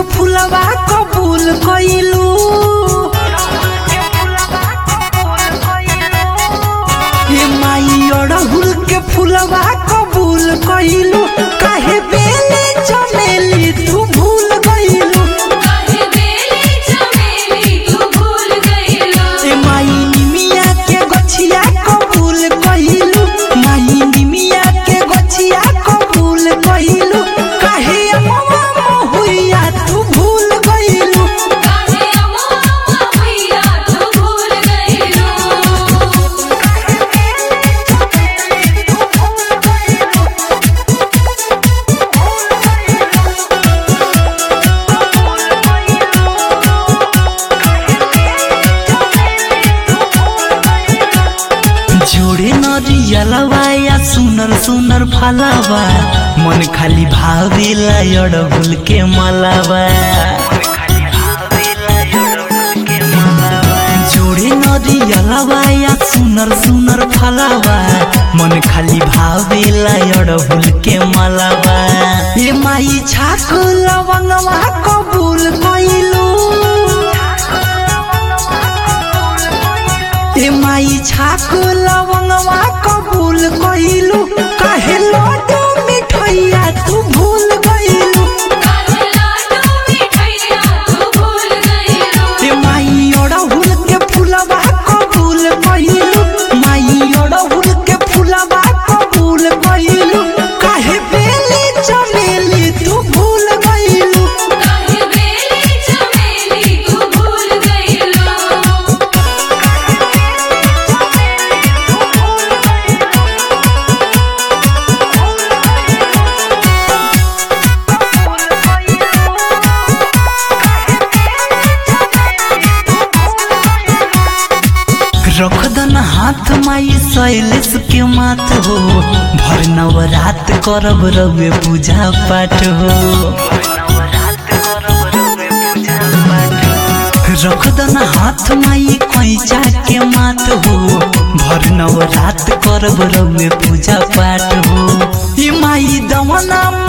फुलवा कबूल कइलू हे माई अड़हुल के फुलवा कबूल कइलू काहे बेली चमेली तू भूल गइलू काहे बेली चमेली तू भूल गइलो ए माई निमिया के गछिया कबूल कइलू माई निमिया के गछिया कबूल कइलू काहे अमवा महुइया तू भूल गइलू काहे अमवा मैया तू भूल गइलो जोड़े नरियलवा या सुनर सुनर फलवा मन खाली भावेला अड़हुल के मलवा जोड़े नरियलवा या सुनर सुनर फलवा मन खाली भावेला अड़हुल के मलवा ए माई छाक लवंगवा कबूल कइलू ए माई छाक लवंगवा कबूल कइलू काहे लड्डू मिठैया तू भूल गइलू काहे लाडू मिठैया तू भूल गइलो ए माई अड़हुल के फुलवा कबूल कइलू माई अड़हुल के फुलवा कबूल कइलू काहे बेली चमेली तू भूल गइलू काहे बेली चमेली तू भूल गइलो रख दन हाथ माई शैलेश के मात हो भर नवरात करब रवे पूजा पाठ हो रख दन हाथ माई कैचा के मात हो भर नवरात करब रवे पूजा पाठ हो ई माई दवना